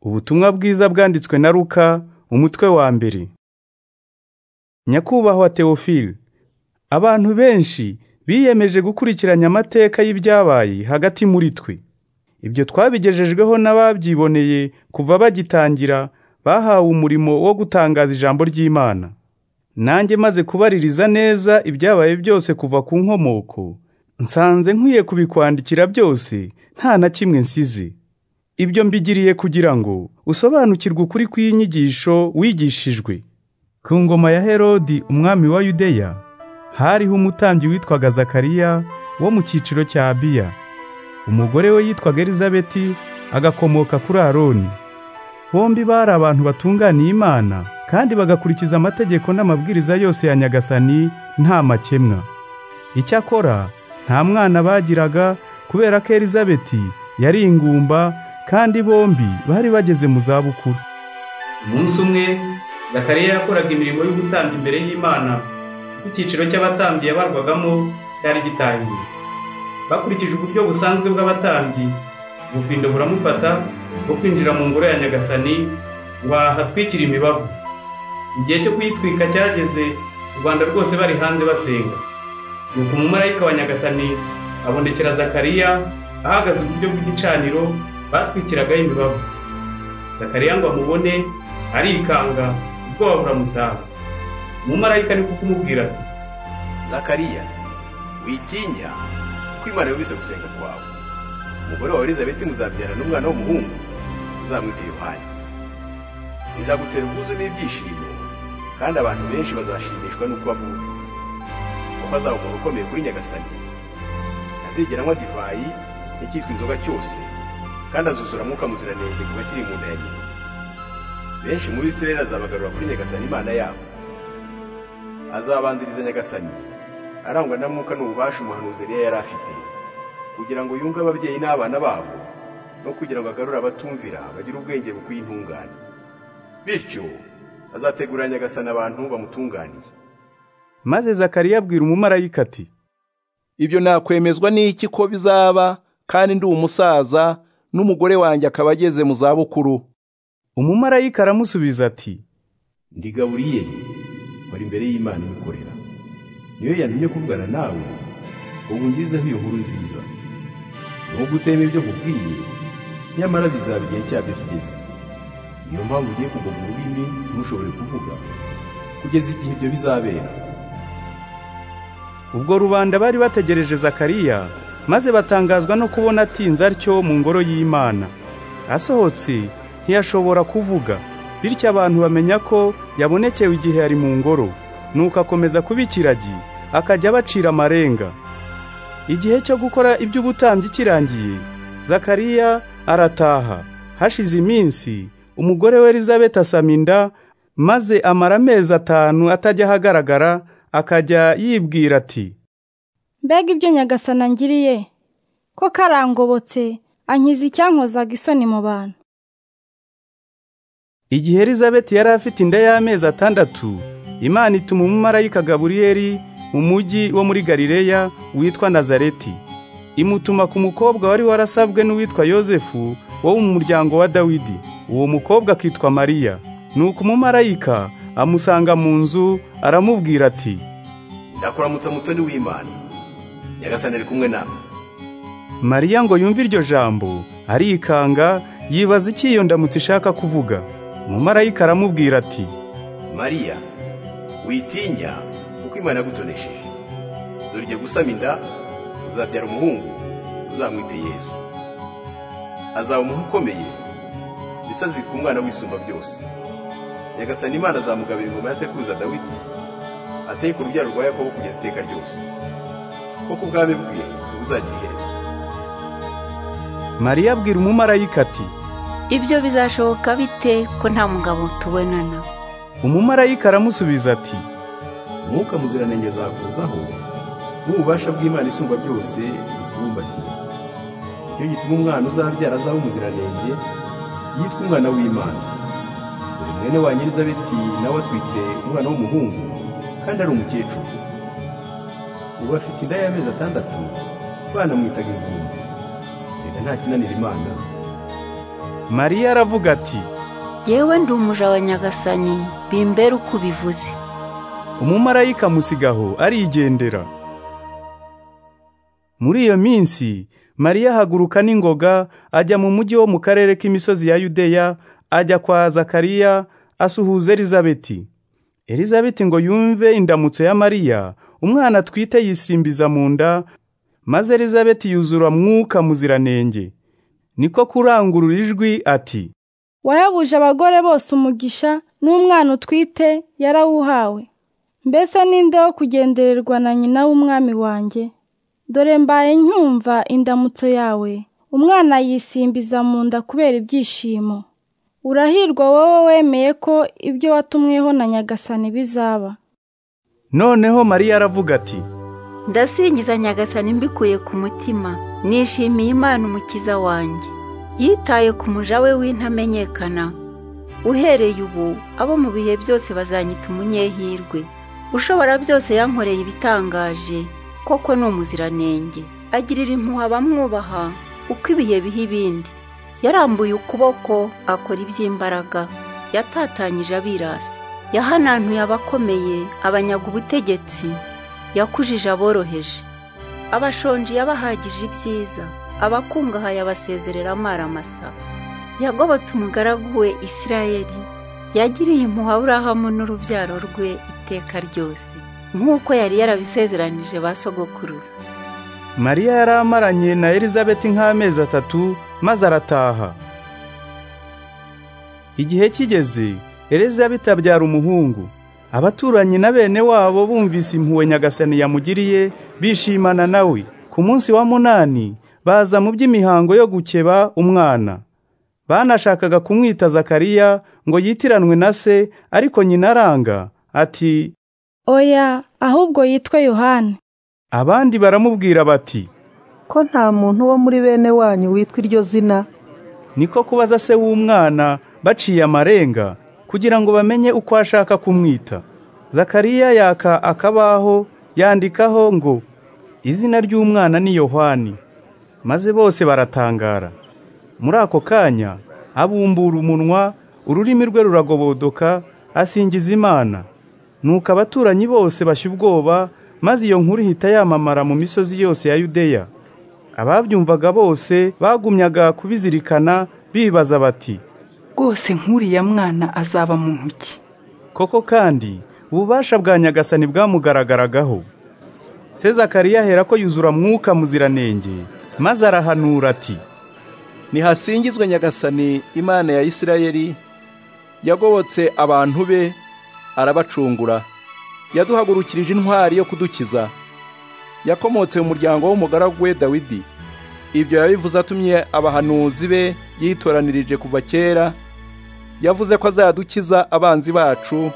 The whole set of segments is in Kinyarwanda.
Ubutumwa bwiza bwanditswe na Luka umutwe wa mbere. Nyakubahwa Theophile, abantu benshi biyemeje gukurikiranya amateka y'ibyabaye hagati muri twe. Ibyo twabigejejweho n'ababyiboneye kuva bagitangira bahawe umurimo wo gutangaza ijambo ry'Imana. Nanjye maze kubaririza neza ibyabaye byose kuva ku nkomoko, nsanze nkwiye kubikwandikira byose nta na kimwe nsize. Ibyo mbigiriye kugira ngo usobanukirwe ukuri kw'inyigisho wigishijwe. Ku ngoma ya Herodi umwami wa Yudeya hariho umutambyi witwaga Zakariya wo mu cyiciro cya Abiya. Umugore we yitwaga Elizabeti agakomoka kuri Aroni. Bombi bari abantu batunganiye Imana kandi bagakurikiza amategeko n'amabwiriza yose ya Nyagasani nta makemwa. Icyakora nta mwana bagiraga kubera ko Elizabeti yari ingumba kandi bombi bari bageze mu zabukuru. umunsi umwe zakariya yakoraga imirimo y'ubutambyi imbere y'imana ubwo icyiciro cy'abatambyi yabarwagamo cyari gitangiye bakurikije uburyo busanzwe bw'abatambyi ubufindo buramufata bwo kwinjira mu ngoro ya nyagasani ngo ahatwikire imibavu igihe cyo kuyitwika cyageze u rwanda rwose bari hanze basenga nuko umumarayika wa nyagasani abonekera zakariya ahagaze uburyo bw'igicaniro batwikiragaho imibavu zakariya ngo amubone arikanga ubwoba buramutaha umumarayika ni ko kumubwira ati zakariya witinya kuko imana yumvise gusenga kwawe umugore wawe elizabeti muzabyara n'umwana w'umuhungu uzamwita yohani izagutera ubwuzu n'ibyishimo kandi abantu benshi bazashimishwa n'uko wavutse kuko azaba umuntu ukomeye kuri nyagasani ntazigera anywa divayi n'icyitwa inzoga cyose kandi azuzura mwuka muziranenge kuva kiri mu nda ya nyina benshi muri israheli azabagarura kuri nyagasani imana yabo azabanziriza nyagasani arangwa na mwuka n'ububasha umuhanuzi Eliya yari afite kugira ngo yunge ababyeyi n'abana babo no kugira ngo agarure abatumvira bagire ubwenge bukwiye intungane bityo azategurira nyagasani abantu bamutunganiye Maze Zakariya abwira umumarayika ati ibyo nakwemezwa n'iki ko bizaba kandi ndi umusaza n'umugore wanjye akaba ageze mu zabukuru umumarayika aramusubiza ati ndi gaburiyeli wari imbere y'imana ibikorera niyo yantumye kuvugana nawe ubu ngizeho iyo nkuru nziza nubwo utema ibyo nkubwiye nyamara bizaba igihe cyabyo kigeze niyo mpamvu ugiye kugoma ururimi ntushobore kuvuga kugeza igihe ibyo bizabera Ubwo rubanda bari bategereje Zakariya maze batangazwa no kubona atinze atyo mu ngoro y'Imana. Asohotse ntiyashobora kuvuga, bityo abantu bamenya ko yabonekewe igihe yari mu ngoro, nuko akomeza kuba ikiragi, akajya abacira amarenga. Igihe cyo gukora iby'ubutambyi kirangiye, Zakariya arataha. Hashize iminsi, umugore we Elizabeth asama inda, maze amara amezi atanu atajya ahagaragara, akajya yibwira ati mbega ibyo nyagasana ngiriye ko karangobotse ankiza icyankozaga isoni mu bantu Igihe Elizabeth yari afite inda y'amezi atandatu, Imana ituma umumarayika Gaburiyeli mu mujyi wo muri Galileya witwa Nazareti. Imutuma ku mukobwa wari warasabwe n'uwitwa Yozefu wo mu muryango wa Dawidi. Uwo mukobwa akitwa Mariya. Nuko umumarayika amusanga mu nzu aramubwira ati ndakuramutsa mutoni w'imana nyagasani ari kumwe nawe Mariya ngo yumve iryo jambo arikanga yibaza iki iyo ndamutse ishaka kuvuga. Umumarayika aramubwira ati mariya witinya kuko imana yagutonesheje dore ugiye gusama inda uzabyara umuhungu uzamwite yezu azaba umuntu ukomeye ndetse azitwa umwana w'isumba byose nyagasani imana azamugabira ingoma ya sekuruza dawidi ateye ku rubyaro rwa yakobo kugeza iteka ryose kuko ubwami bwe buzagira iherezo Mariya abwira umumarayika ati ibyo bizashoboka bite ko nta mugabo tubonana umumarayika aramusubiza ati umwuka muziranenge azakuzaho n'ububasha bw'imana isumba byose bukubumbatiye nicyo gituma umwana uzabyara azaba umuziranenge yitwa umwana w'imana dore mwene wa nyir'izabeti nawe atwite umwana w'umuhungu kandi ari umukecuru ubu afite inda y'amezi atandatu banamwitaga ingumba reka nta kinanira imana mariya aravuga ati yewe ndi umuja wa nyagasani bimbere uko ubivuze umumarayika musigaho arigendera muri iyo minsi mariya ahaguruka n'ingoga ajya mu mujyi wo mu karere k'imisozi ya yudeya ajya kwa zakariya asuhuza elizabeti elizabeti ngo yumve indamutso ya mariya umwana atwite yisimbiza mu nda maze elizabeti yuzura mwuka muziranenge niko kurangurura ijwi ati wayabuje abagore bose umugisha n'umwana utwite yarawuhawe mbese ninde wo kugendererwa na nyina w'umwami wanjye dore mbaye nkumva indamutso yawe umwana yisimbiza mu nda kubera ibyishimo urahirwa wowe wemeye ko ibyo watumweho na nyagasani bizaba noneho mariya aravuga ati ndasingiza nyagasani mbikuye ku mutima nishimiye imana umukiza wanjye yitaye ku muja we w'intamenyekana uhereye ubu abo mu bihe byose bazanyita umunyehirwe ushobora byose yankoreye ibitangaje koko ni umuziranenge agirira impuha abamwubaha uko ibihe biha ibindi yarambuye ukuboko akora iby'imbaraga yatatanyije abirasi yahanantuye abakomeye abanyaga ubutegetsi yakujije aboroheje abashonji yabahagije ibyiza abakungahaye abasezerera amaramasa yagobotse umugaragu we isirayeli yagiriye impuhwe aburahamu n'urubyaro rwe iteka ryose nk'uko yari yarabisezeranije ba sogokuruza mariya yari amaranye na elizabeti nk'amezi atatu maze arataha igihe kigeze elizabeti abyara umuhungu abaturanyi na bene wabo bumvise impuhwe nyagasani yamugiriye bishimana nawe ku munsi wa munani baza mu by'imihango yo gukeba umwana banashakaga kumwita zakariya ngo yitiranwe na se ariko nyina aranga ati oya ahubwo yitwe yohani abandi baramubwira bati ko nta muntu wo muri bene wanyu witwa iryo zina niko kubaza se w'umwana baciye amarenga kugira ngo bamenye uko ashaka kumwita zakariya yaka akabaho yandikaho ngo izina ry'umwana ni yohani maze bose baratangara muri ako kanya abumbura umunwa ururimi rwe ruragobodoka asingiza imana nuko abaturanyi bose bashya ubwoba maze iyo nkuru ihita yamamara mu misozi yose ya yudeya ababyumvaga bose bagumyaga kubizirikana bibaza bati rwose nk'uriya mwana azaba muntu ki koko kandi ububasha bwa nyagasani bwamugaragaragaho se zakariya ahera ko yuzura mwuka muziranenge maze arahanura ati nihasingizwe nyagasani imana ya isirayeli yagobotse abantu be arabacungura yaduhagurukirije intwari yo kudukiza yakomotse mu muryango w'umugaragu we dawidi ibyo yabivuze atumye abahanuzi be yitoranirije kuva kera yavuze ko azadukiza abanzi bacu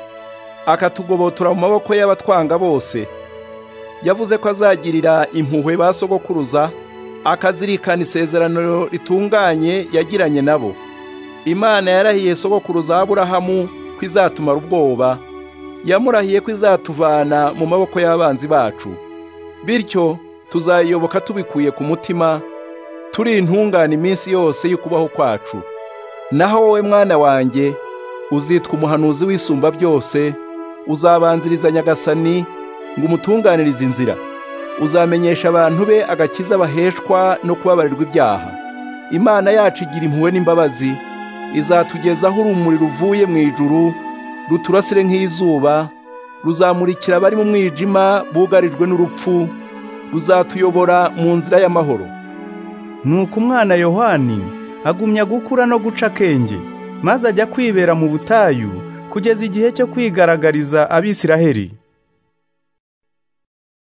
akatugobotora mu maboko y'abatwanga bose yavuze ko azagirira impuhwe ba sogokuruza akazirikana isezerano ritunganye yagiranye nabo imana yarahiye sogokuruza aburahamu ko izatumara ubwoba yamurahiye ko izatuvana mu maboko y'abanzi bacu bityo tuzayiyoboka tubikuye ku mutima turi intungane iminsi yose y'ukubaho kwacu naho wowe mwana wanjye uzitwa umuhanuzi w'isumba byose uzabanziriza nyagasani ngo umutunganirize inzira uzamenyesha abantu be agakiza baheshwa no kubabarirwa ibyaha imana yacu igira impuhwe n'imbabazi izatugezaho urumuri ruvuye mu ijuru ruturasire nk'izuba ruzamurikira abari mu mwijima bugarijwe n'urupfu ruzatuyobora mu nzira y'amahoro nuko umwana yohani agumya gukura no guca akenge maze ajya kwibera mu butayu kugeza igihe cyo kwigaragariza abisiraheli